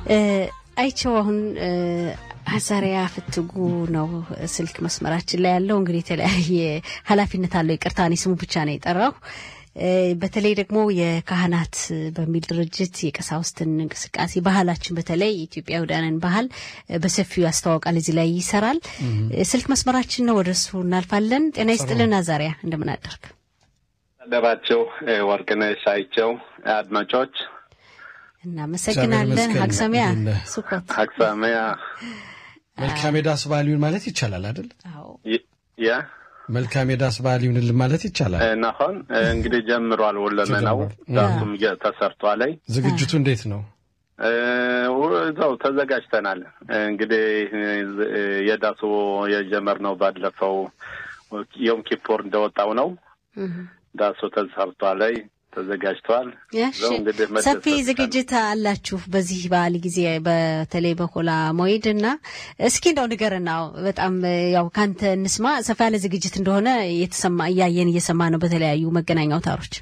አይቸው አሁን አዛሪያ ፍትጉ ነው ስልክ መስመራችን ላይ ያለው። እንግዲህ የተለያየ ኃላፊነት አለው። ይቅርታ እኔ ስሙ ብቻ ነው የጠራው። በተለይ ደግሞ የካህናት በሚል ድርጅት የቀሳውስትን እንቅስቃሴ ባህላችን በተለይ የኢትዮጵያውያንን ባህል በሰፊው ያስተዋውቃል። እዚህ ላይ ይሰራል። ስልክ መስመራችን ነው፣ ወደ እሱ እናልፋለን። ጤና ይስጥልን አዛሪያ፣ እንደምን አደርግ ደራቸው ወርቅነሽ አይቸው አድማጮች እናመሰግናለን። ሀቅሰሚያ ሱኮት ሀቅሰሚያ መልካም የዳስ በዓል ይሁን ማለት ይቻላል አይደል? ያ መልካም የዳስ በዓል ይሁንልን ማለት ይቻላል። ናሆን እንግዲህ ጀምሯል። ወለመናው ዳሱም ተሰርቷል። ዝግጅቱ እንዴት ነው? እዛው ተዘጋጅተናል። እንግዲህ የዳሱ የጀመርነው ባለፈው ዮም ኪፖር እንደወጣው ነው። ዳሱ ተሰርቷል፣ ተዘጋጅተዋል። ሰፊ ዝግጅት አላችሁ በዚህ በዓል ጊዜ በተለይ በሆላ ሞይድ እና እስኪ እንደው ንገርና በጣም ያው ካንተ እንስማ። ሰፋ ያለ ዝግጅት እንደሆነ የተሰማ እያየን እየሰማ ነው በተለያዩ መገናኛ አውታሮች።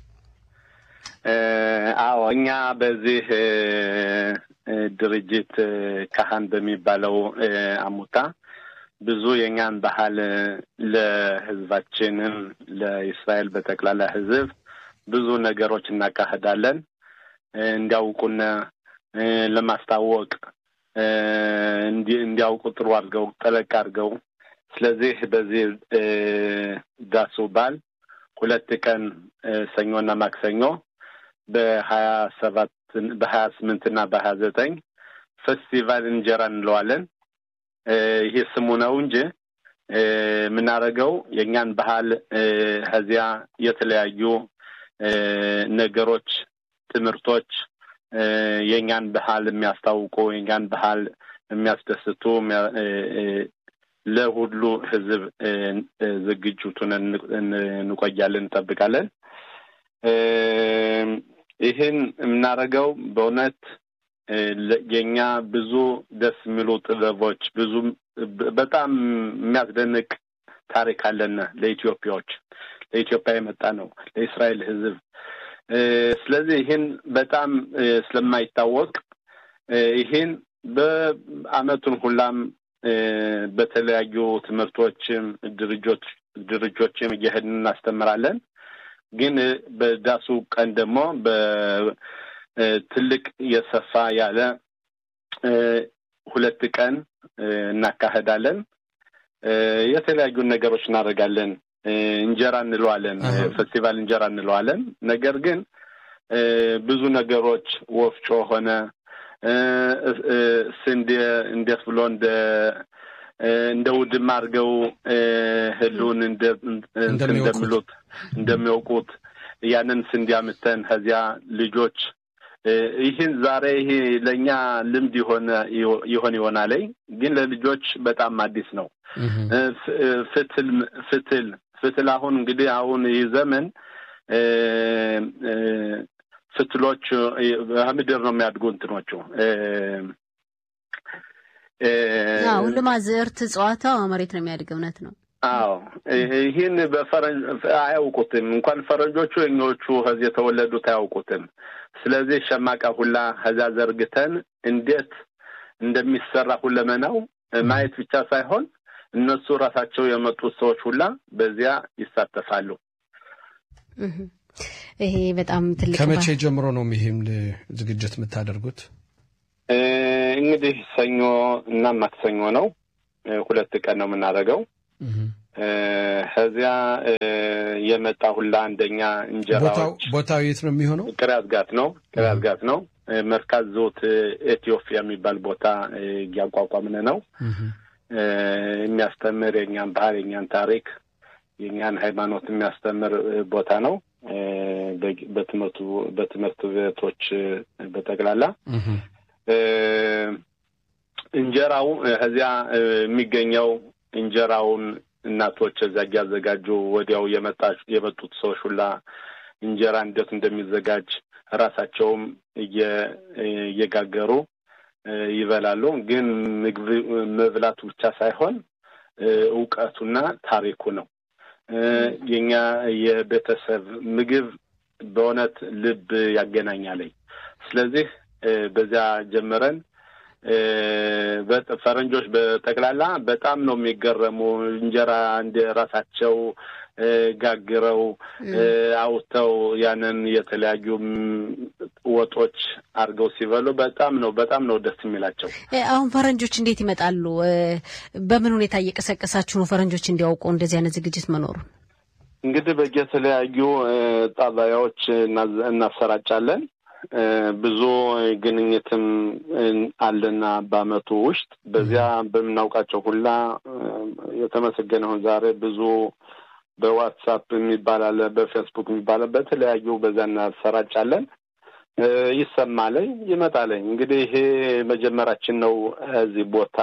አዎ እኛ በዚህ ድርጅት ካህን በሚባለው አሙታ ብዙ የእኛን ባህል ለሕዝባችንም ለእስራኤል በጠቅላላ ሕዝብ ብዙ ነገሮች እናካሄዳለን እንዲያውቁን ለማስታወቅ እንዲያውቁ ጥሩ አድርገው ጠለቅ አድርገው። ስለዚህ በዚህ ዳሱ በዓል ሁለት ቀን ሰኞና ማክሰኞ በሀያ ሰባት በሀያ ስምንት እና በሀያ ዘጠኝ ፌስቲቫል እንጀራ እንለዋለን። ይሄ ስሙ ነው እንጂ የምናደርገው የእኛን ባህል ከዚያ የተለያዩ ነገሮች፣ ትምህርቶች የእኛን ባህል የሚያስታውቁ የእኛን ባህል የሚያስደስቱ ለሁሉ ህዝብ ዝግጅቱን እንቆያለን፣ እንጠብቃለን። ይህን የምናደርገው በእውነት የእኛ ብዙ ደስ የሚሉ ጥበቦች ብዙ በጣም የሚያስደንቅ ታሪክ አለን ለኢትዮጵያዎች ለኢትዮጵያ የመጣ ነው ለእስራኤል ህዝብ። ስለዚህ ይህን በጣም ስለማይታወቅ ይህን በአመቱን ሁላም በተለያዩ ትምህርቶችም ድርጆች ድርጆችም እየሄድን እናስተምራለን። ግን በዳሱ ቀን ደግሞ በትልቅ የሰፋ ያለ ሁለት ቀን እናካሄዳለን። የተለያዩ ነገሮች እናደርጋለን። እንጀራ እንለዋለን፣ ፌስቲቫል እንጀራ እንለዋለን። ነገር ግን ብዙ ነገሮች ወፍጮ ሆነ ስንዴ እንዴት ብሎ እንደ እንደ ውድማ አድርገው ህሉን እንደሚሉት እንደሚያውቁት ያንን ስንዴ አምተን ከዚያ ልጆች ይህን ዛሬ ይሄ ለእኛ ልምድ የሆነ ይሆን ይሆናል፣ ግን ለልጆች በጣም አዲስ ነው። ፍትል ፍትል ፍትል አሁን እንግዲህ አሁን ይህ ዘመን ፍትሎች ከምድር ነው የሚያድጉ እንትኖቹ ሁሉም አዝዕርት እጽዋታ መሬት ነው የሚያድግ። እውነት ነው። አዎ ይህን በፈረንጅ አያውቁትም። እንኳን ፈረንጆቹ የኞቹ ከዚህ የተወለዱት አያውቁትም። ስለዚህ ሸማቃ ሁላ ከዚያ ዘርግተን እንዴት እንደሚሰራ ሁለመናው ማየት ብቻ ሳይሆን እነሱ ራሳቸው የመጡት ሰዎች ሁላ በዚያ ይሳተፋሉ። ይሄ በጣም ትልቅ ከመቼ ጀምሮ ነው ይህም ዝግጅት የምታደርጉት? እንግዲህ ሰኞ እና ማክሰኞ ነው። ሁለት ቀን ነው የምናደርገው። ከዚያ የመጣ ሁላ አንደኛ እንጀራዎች ቦታው የት ነው የሚሆነው? ቅርያዝጋት ነው። ቅርያዝጋት ነው። መርካዝ ዞት ኢትዮጵያ የሚባል ቦታ እያቋቋምን ነው። የሚያስተምር የእኛን ባህል፣ የእኛን ታሪክ፣ የእኛን ሃይማኖት የሚያስተምር ቦታ ነው። በትምህርቱ በትምህርት ቤቶች በጠቅላላ እንጀራው ከዚያ የሚገኘው እንጀራውን እናቶች እዚያ እያዘጋጁ ወዲያው የመጡት ሰዎች ሁላ እንጀራ እንዴት እንደሚዘጋጅ ራሳቸውም እየጋገሩ ይበላሉ። ግን ምግብ መብላቱ ብቻ ሳይሆን እውቀቱና ታሪኩ ነው። የኛ የቤተሰብ ምግብ በእውነት ልብ ያገናኛለኝ። ስለዚህ በዚያ ጀምረን ፈረንጆች በጠቅላላ በጣም ነው የሚገረሙ። እንጀራ እንደ ራሳቸው ጋግረው አውጥተው ያንን የተለያዩ ወጦች አድርገው ሲበሉ በጣም ነው በጣም ነው ደስ የሚላቸው። አሁን ፈረንጆች እንዴት ይመጣሉ? በምን ሁኔታ እየቀሰቀሳችሁ ነው ፈረንጆች እንዲያውቁ እንደዚህ አይነት ዝግጅት መኖሩን? እንግዲህ በየተለያዩ ጣቢያዎች እናሰራጫለን። ብዙ ግንኙትም አለና በአመቱ ውስጥ በዚያ በምናውቃቸው ሁላ የተመሰገነውን ዛሬ ብዙ በዋትሳፕ የሚባል አለ፣ በፌስቡክ የሚባል በተለያዩ በዛ እናሰራጫለን። ይሰማለኝ ይመጣለኝ። እንግዲህ ይሄ መጀመራችን ነው እዚህ ቦታ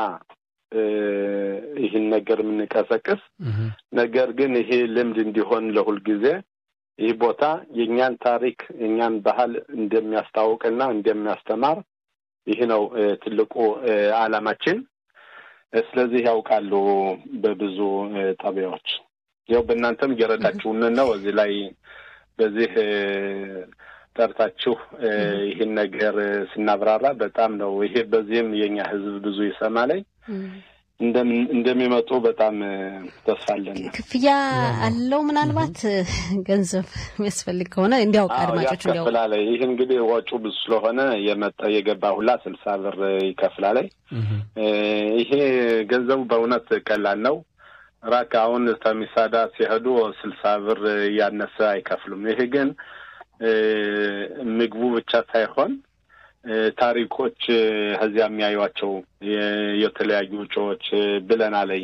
ይህን ነገር የምንቀሰቅስ ነገር ግን ይሄ ልምድ እንዲሆን ለሁል ጊዜ ይህ ቦታ የእኛን ታሪክ የእኛን ባህል እንደሚያስታውቅና እንደሚያስተማር ይህ ነው ትልቁ ዓላማችን። ስለዚህ ያውቃሉ በብዙ ጣቢያዎች ያው በእናንተም እየረዳችሁን ነው። እዚህ ላይ በዚህ ጠርታችሁ ይህን ነገር ስናብራራ በጣም ነው ይሄ በዚህም የኛ ሕዝብ ብዙ ይሰማለኝ እንደሚመጡ በጣም ተስፋ አለን። ክፍያ አለው ምናልባት ገንዘብ የሚያስፈልግ ከሆነ እንዲያውቅ አድማጮች እንዲያውቁ ያስከፍላል። ይህ እንግዲህ ወጪ ብዙ ስለሆነ የመጣ የገባ ሁላ ስልሳ ብር ይከፍላል። ይሄ ገንዘቡ በእውነት ቀላል ነው። ራክ አሁን ተሚሳዳ ሲሄዱ ስልሳ ብር እያነሰ አይከፍሉም። ይሄ ግን ምግቡ ብቻ ሳይሆን ታሪኮች ከዚያ የሚያዩቸው የተለያዩ ውጮዎች ብለናለኝ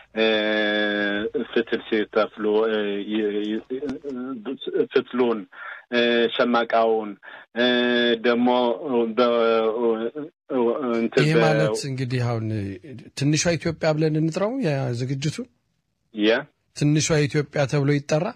ፍትል ሲተፍሉ ፍትሉን ሸማቃውን ደግሞ ይህ ማለት እንግዲህ አሁን ትንሿ ኢትዮጵያ ብለን እንጥራው ዝግጅቱ ትንሿ ኢትዮጵያ ተብሎ ይጠራ።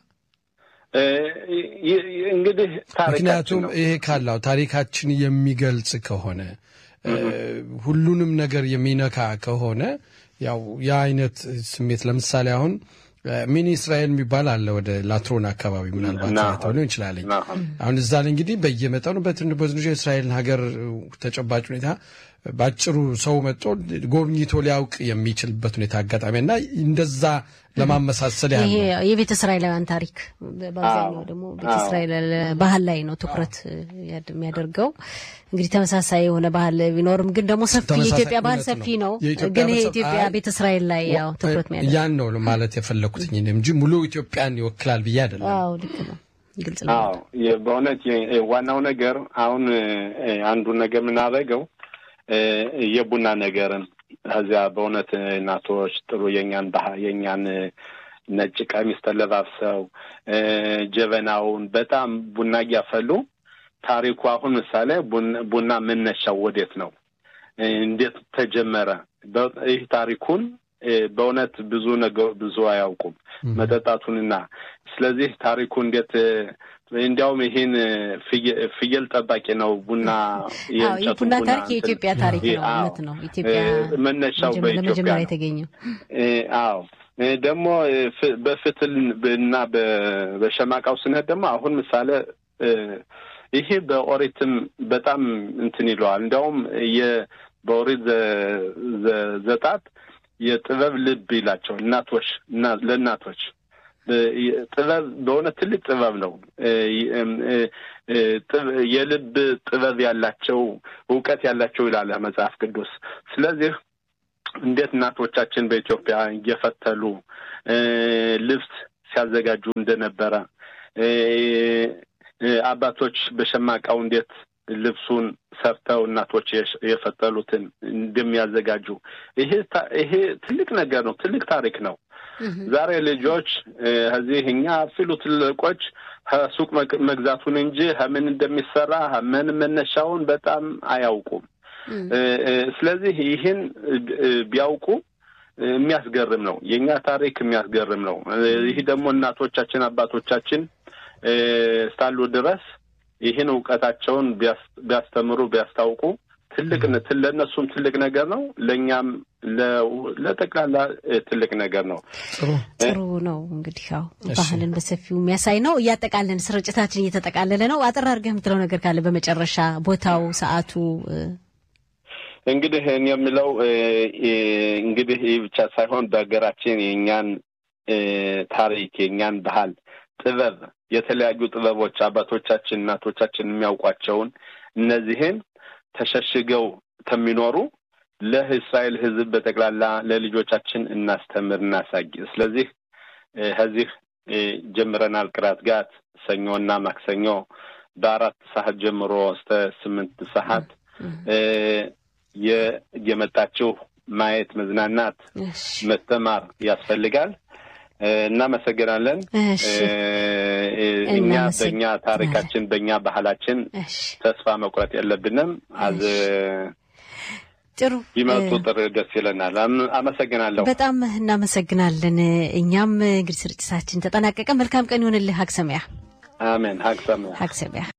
እንግዲህ ምክንያቱም ይሄ ካላው ታሪካችን የሚገልጽ ከሆነ ሁሉንም ነገር የሚነካ ከሆነ ያው የአይነት ስሜት ለምሳሌ አሁን ሚኒ እስራኤል የሚባል አለ ወደ ላትሮን አካባቢ ምናልባት ሊሆን ይችላለኝ። አሁን እዛ ላይ እንግዲህ በየመጠኑ በትንሹ የእስራኤልን ሀገር ተጨባጭ ሁኔታ በአጭሩ ሰው መጥቶ ጎብኝቶ ሊያውቅ የሚችልበት ሁኔታ አጋጣሚ እና እንደዛ ለማመሳሰል ያለ የቤተ እስራኤላውያን ታሪክ በአብዛኛው ደግሞ ቤተ እስራኤል ባህል ላይ ነው ትኩረት የሚያደርገው። እንግዲህ ተመሳሳይ የሆነ ባህል ቢኖርም ግን ደግሞ ሰፊ የኢትዮጵያ ባህል ሰፊ ነው። ግን ይሄ ኢትዮጵያ ቤተ እስራኤል ላይ ያው ትኩረት የሚያደርግ ያን ነው ማለት የፈለኩትኝ እንጂ ሙሉ ኢትዮጵያን ይወክላል ብዬ አይደለም። አዎ ልክ ነው። ግልጽ ነው። አዎ በእውነት ዋናው ነገር አሁን አንዱን ነገር የምናደርገው የቡና ነገርን ከዚያ በእውነት እናቶች ጥሩ የኛን ባህ የኛን ነጭ ቀሚስ ተለባብሰው ጀበናውን በጣም ቡና እያፈሉ ታሪኩ አሁን ምሳሌ ቡና መነሻው ወዴት ነው? እንዴት ተጀመረ? ይህ ታሪኩን በእውነት ብዙ ነገር ብዙ አያውቁም መጠጣቱንና ስለዚህ ታሪኩ እንዴት እንዲያውም ይህን ፍየል ጠባቂ ነው ቡና ቡና ታሪክ የኢትዮጵያ ታሪክ ነው። እውነት ነው። ኢትዮጵያ መነሻው በኢትዮጵያ ነው የተገኘው። አዎ ደግሞ በፍትል እና በሸማቃው ስንሄድ ደግሞ አሁን ምሳሌ ይሄ በኦሪትም በጣም እንትን ይለዋል። እንዲያውም በኦሪት ዘጣት የጥበብ ልብ ይላቸዋል እናቶች ለእናቶች ጥበብ በእውነት ትልቅ ጥበብ ነው። የልብ ጥበብ ያላቸው እውቀት ያላቸው ይላል መጽሐፍ ቅዱስ። ስለዚህ እንዴት እናቶቻችን በኢትዮጵያ እየፈተሉ ልብስ ሲያዘጋጁ እንደነበረ አባቶች በሸማቃው እንዴት ልብሱን ሰርተው እናቶች የፈተሉትን እንደሚያዘጋጁ ይሄ ይሄ ትልቅ ነገር ነው። ትልቅ ታሪክ ነው። ዛሬ ልጆች እዚህ እኛ ፊሉ ትልቆች ከሱቅ መግዛቱን እንጂ ከምን እንደሚሰራ ምን መነሻውን በጣም አያውቁም። ስለዚህ ይህን ቢያውቁ የሚያስገርም ነው። የእኛ ታሪክ የሚያስገርም ነው። ይህ ደግሞ እናቶቻችን አባቶቻችን እስካሉ ድረስ ይህን እውቀታቸውን ቢያስተምሩ ቢያስታውቁ ትልቅ ለእነሱም ትልቅ ነገር ነው። ለእኛም ለጠቅላላ ትልቅ ነገር ነው። ጥሩ ነው። እንግዲህ ያው ባህልን በሰፊው የሚያሳይ ነው። እያጠቃለን ስርጭታችን እየተጠቃለለ ነው። አጠር አድርገህ የምትለው ነገር ካለ በመጨረሻ ቦታው፣ ሰዓቱ እንግዲህ እኔ የምለው እንግዲህ ይህ ብቻ ሳይሆን በሀገራችን የእኛን ታሪክ የእኛን ባህል፣ ጥበብ የተለያዩ ጥበቦች አባቶቻችን እናቶቻችን የሚያውቋቸውን እነዚህን ተሸሽገው ከሚኖሩ ለእስራኤል ሕዝብ በጠቅላላ ለልጆቻችን እናስተምር እናሳይ። ስለዚህ ከዚህ ጀምረናል። ቅራት ጋት ሰኞና ማክሰኞ በአራት ሰዓት ጀምሮ እስከ ስምንት ሰዓት የመጣችሁ ማየት፣ መዝናናት፣ መስተማር ያስፈልጋል። እናመሰግናለን። እኛ በእኛ ታሪካችን በእኛ ባህላችን ተስፋ መቁረጥ የለብንም። አዝ ጥሩ ቢመጡ ጥር ደስ ይለናል። አመሰግናለሁ። በጣም እናመሰግናለን። እኛም እንግዲህ ስርጭታችን ተጠናቀቀ። መልካም ቀን ይሆንልህ። ሀግ ሰሚያ። አሜን። ሀግ ሰሚያ። ሀግ ሰሚያ